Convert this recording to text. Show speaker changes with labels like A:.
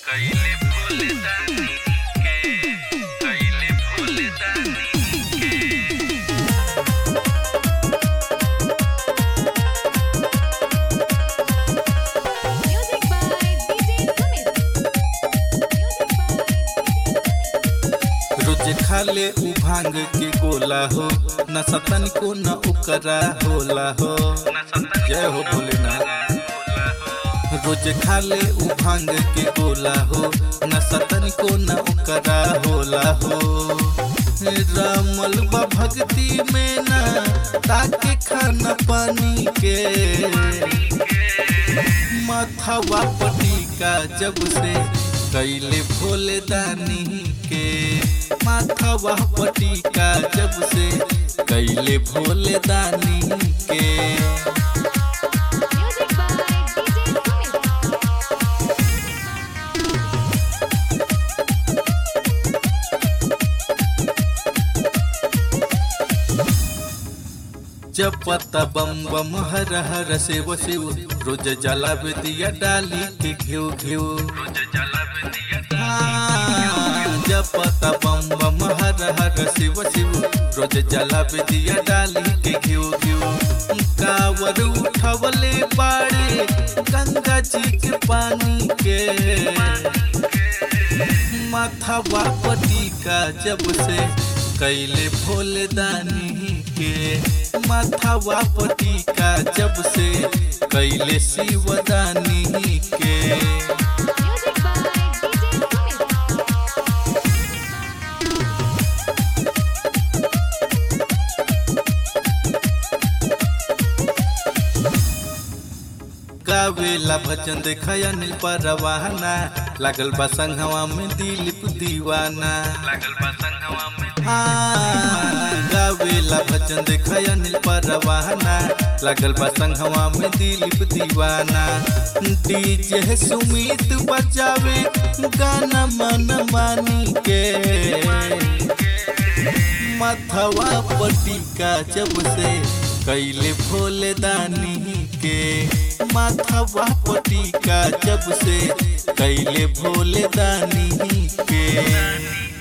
A: कैले भोले दानी के कैले भोले दानी के
B: Music by DJ Sumit. Music by DJ Sumit.
C: रोज खाले उ भांग के गोला हो न सतन को न उकरा होला हो जय हो भोलेनाथ रोज खाले उ भांग के गोला हो न सतन को न उकरा होला हो रामल बा भक्ति में न ताके खाना पानी के माथावा पटिका जब से कैले भोले दानी के माथावा पटिका जब से कैले भोले दानी के
B: Music by DJ Sumit.
C: जब पता बम बम हर हर शिव शिव रोज जला दिया डाली के घिव घिव
A: रोज जला दिया
C: जब पता बम बम हर हर शिव शिव रोज जला दिया डाली के घिव घिव कावर उठवले बाड़े गंगा जी के पानी के माथावा पटिका जब से कैले भोले दानी के माथावा पटिका जब से कैले शिवदानी के
B: Music by DJ Sumit.
C: गावेला भजन देखया नील परवाना लागल बा संघवा में दिलीप दीवाना
A: लागल बा संगवा में
C: हाँ, गावेला भजन देखया नील परवाना लागल बा संघवा में दिलीप दीवाना डीजे सुमित बजावे गाना मन मानी के माथवा पटिका जब से कैले भोले दानी के माथवा पटिका जब से कैले भोले दानी के